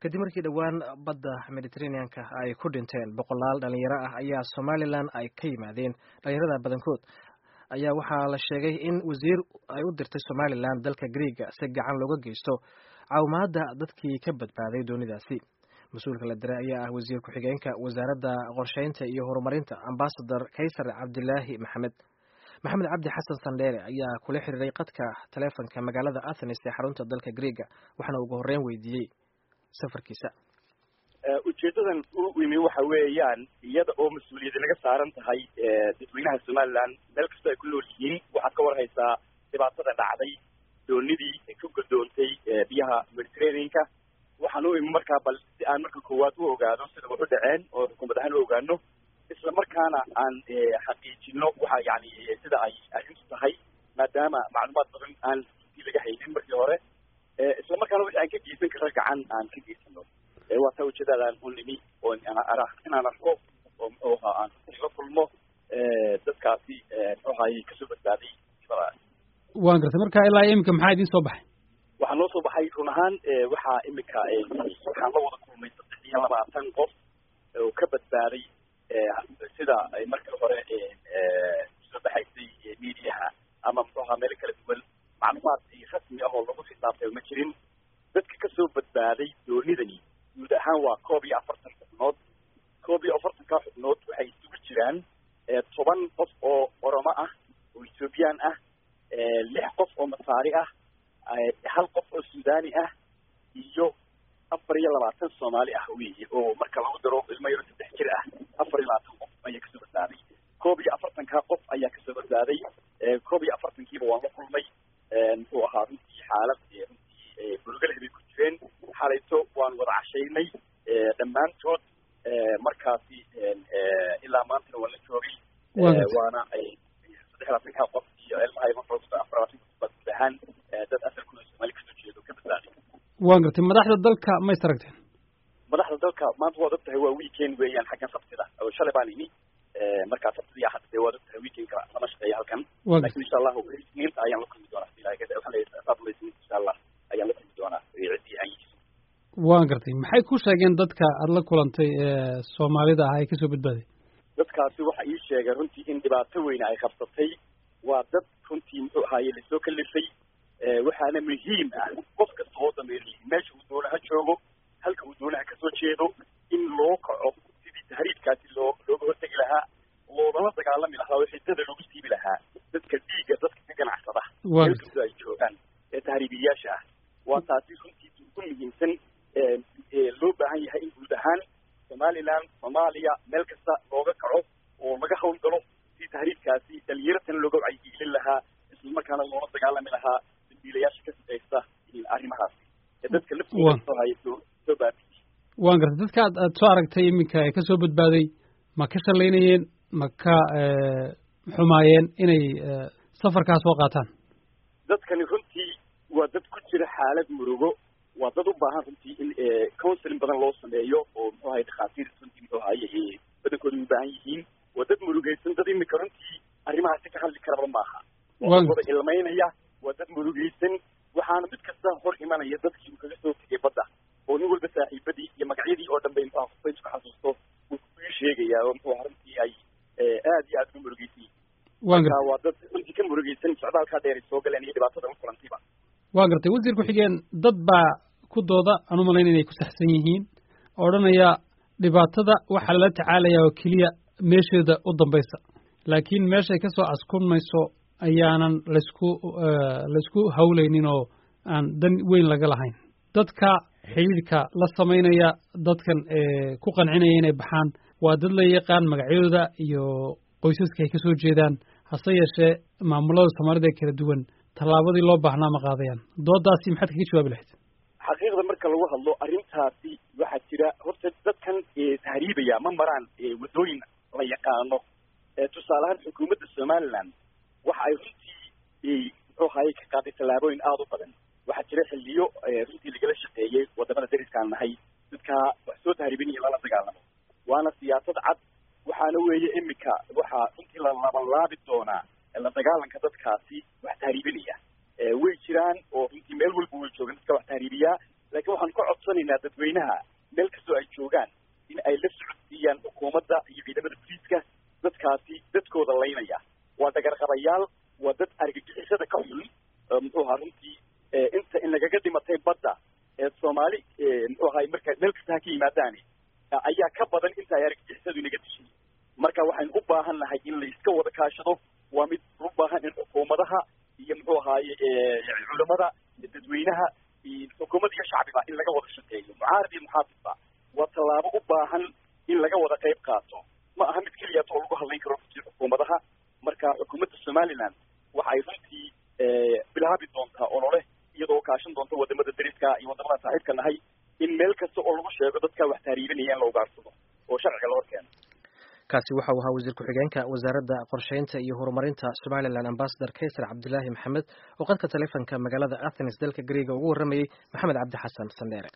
kadib markii dhowaan badda mediteraneanka ay ku dhinteen boqolaal dhalinyaro ah ayaa somalilan ay ka yimaadeen dhalinyarada badankood ayaa waxaa la sheegay in wasiir ay u dirtay somalilan dalka greega si gacan looga geysto caawimaada dadkii ka badbaaday doonidaasi mas-uulka la diray ayaa ah wasiir ku-xigeenka wasaaradda qorsheynta iyo horumarinta ambasador kaysar cabdilaahi maxamed maxamed cabdi xasan sandheere ayaa kula xiriiray qadka taleefonka magaalada athenes ee xarunta dalka greega waxaana ugu horreyn weydiiyey safarkiisa ujeedadan u imi waxa weeyaan iyada oo mas-uuliyadi naga saaran tahay dadweynaha somalilan meel kastoo ay ku nool yihiin waxaad ka warhaysaa dhibaatada dhacday doonidii ka godoontay biyaha mediterraneanka waxaan u imi markaa bal si aan marka koowaad u ogaado sida wax u dhaceen oo xukuumad ahaan u ogaano isla markaana aan xaqiijino waxa yani sida ay arrintu tahay maadaama macluumaad badan aan intii laga haynin markii hore isla markaana wixii aan ka geysan karo gacan aan ka geysano waa taa ujeedadaan u nimi oo inaan arko oo aan la kulmo dadkaasi muxuahay kasoo badbaaday waan gartay marka ilaa iminka maxaa idiin soo baxay waxaa noo soo baxay run ahaan waxaa imika waxaan la wada kulmay saddex iyo labaatan qof oo ka badbaaday sida ay markii hore soo baxaysay mediaha ama muxuaha meelo kala duwan macluumaad rasmi ah oo lagu xisaabtay ma jirin dadka kasoo badbaaday doonidani guud ahaan waa koob iyo afartan xubnood koob iyo afartanka xubnood waxay isugu jiraan toban qof oo oromo ah oo ethoobiyan ah lix qof oo masaari ah hal qof oo suudani ah iyo afar iyo labaatan soomaali ah weeye oo marka lagu daro ilmo yaro saddex jir ah afar iyo labaatan qof ayaa kasoo badbaaday koob iyo afartankaa qof ayaa kasoo badbaaday koob iyo afartankiiba waan la kulmay muxuu ahaa runtii xaalad runtii burgale bay ku jireen xalayto waan wada cashaynay dhammaantood markaasi ilaa maantana waan la joogay waana saddex labaatankaa qof iyo ilmaha afar labaatanka qof baa guud ahaan dad asalkooda soomaali kasoo jeedo ka badbaaday waan gartay madaxda dalka ma is aragteen madaxda dalka maanta waad og tahay waa weekend weeyaan xaggan sabtida oo shalay baan imi markaa sabtidii axad dee waad og tahay weekendka lama shaqeeya halkan laakiin insha allahu isniinta ayaan la kulmi doonaa ilahay insha allah ayaan la kulmi doonaa ciddii aan yihiin waan gartay maxay ku sheegeen dadka aada la kulantay ee soomaalida ah ee kasoo badbaaday dadkaasi waxa ii sheegay runtii in dhibaato weyne ay qabsatay waa dad runtii muxuu ahaaye lasoo kalifay waxaana muhiim ah qof kasta oo dameeriy meesha uu doonaha joogo halka uu doonaha kasoo jeedo in loo kaco sidii tahriibkaasi loo looga hortegi lahaa loolama dagaalami lahaa oo xidada loogu siibi lahaa dadka dhiigga dadka ka ganacsada meel kasta ay joogaan ee tahriibiyayaasha ah waa taasi runtii ugu muhiimsan loo baahan yahay in guud ahaan somaliland soomaaliya meel kasta looga kaco oo laga hawlgalo si tahriibkaasi dhalinyaratan looga wacyigelin lahaa isla markaana loola dagaalami lahaa dambiilayaasha ka shaqeysta arrimahaasi ee dadka laftooda soo haya soo soo baabiye waan gartay dadka ad aad soo aragtay iminka ee kasoo badbaaday ma ka shalaynayeen ma ka xumaayeen inay safarkaa soo qaataan dadkani runtii waa dad ku jira xaalad murugo waa dad u baahan runtii in counseling badan loo sameeyo oo muxuu ahay dhakhaatiir runtii muxuu ahaye badankooda u baahan yihiin waa dad murugaysan dad imika runtii arrimahaasi ka hadli karaba maaha waa dad wada ilmaynaya waa dad murugaysan waxaana mid kasta hor imanaya dadkii uu kaga soo tegay badda oo nin walba saaxiibadii iyo magacyadii oo dhan bay muxuu qofba isku xasuusto uu kuii sheegayaa oo muxuu runtii ay aad iyo aad uga murugaysan marka waa dad runtii ka murugaysan socdaalkaa dheer ay soo galeen iyo dhibaatada u kulantayba waa gartay wasiir ku-xigeen dad baa ku dooda aan u malayn inay ku saxsan yihiin odhanaya dhibaatada waxaa lala tacaalayaa oo keliya meesheeda u dambaysa laakiin meeshay ka soo askunmayso ayaanan laysku laysku hawlaynin oo aan dan weyn laga lahayn dadka xidhiidhka la samaynaya dadkan ku qancinaya inay baxaan waa dad la yaqaan magacyadooda iyo qoysaska ay ka soo jeedaan hase yeeshee maamulada soomaalida ee kala duwan tallaabadii loo baahnaa ma qaadayaan doodaasi maxaad kaga jawaabi lahayd xaqiiqda marka lagu hadlo arrintaasi waxaa jira horta dadkan tahriibaya ma maraan waddooyin la yaqaano tusaaleahaan xukuumadda somaliland waxa ay runtii muxuu ahaye ka qaaday tallaabooyin aada u badan waxaa jira xilliyo runtii lagala shaqeeyey wadamada dariskaan nahay dadkaa wax soo tahriibinaya lala dagaalamo waana siyaasad cad waxaana weeye imika waxaa runtii la labanlaabi doonaa la dagaalanka dadkaasi wax tahriibinaya way jiraan oo runtii meel walba way joogan dadka wax tahriibiyaa laakiin waxaan ka codsanaynaa dadweynaha meel kastoo ay joogaan in ay la socodsiiyaan xukuumadda iyo ciidamada boliiska dadkaasi dadkooda laynaya waa dhagarqabayaal waa dad argagixisada ka xun muxuu ahaa runtii inta in lagaga dhimatay badda ee soomaali muxuu ahay marka meel kasta ha ka yimaadaani ayaa ka badan inta ay argagixisadu inaga dishay marka waxaynu u baahan nahay in la iska wada kaashado waa mid u baahan in xukuumadaha iyo muxuu ahaaye culamada dadweynaha xukuumad iyo shacbiba in laga wada shaqeeyo mucaarad iyo muxaafidba waa tallaabo u baahan in laga wada qayb qaato ma aha mid keliyaat oo lagu hadlayn karo runtii xukuumadaha marka xukuumadda somaliland waxay runtii bilaabi doontaa olole iyadoo kaashan doonta wadamada dariska iyo wadamada saaxiibka nahay in meel kasta oo lagu sheego dadka wax tahriibanaya in la ugaarsado oo sharciga la horkeeno kaasi waxa uu ahaa wasiir ku-xigeenka wasaaradda qorsheynta iyo horumarinta somalilan ambasador kaysar cabdilaahi maxamed oo qadka taleefonka magaalada athens dalka greega ugu warramayey maxamed cabdi xasan sandheere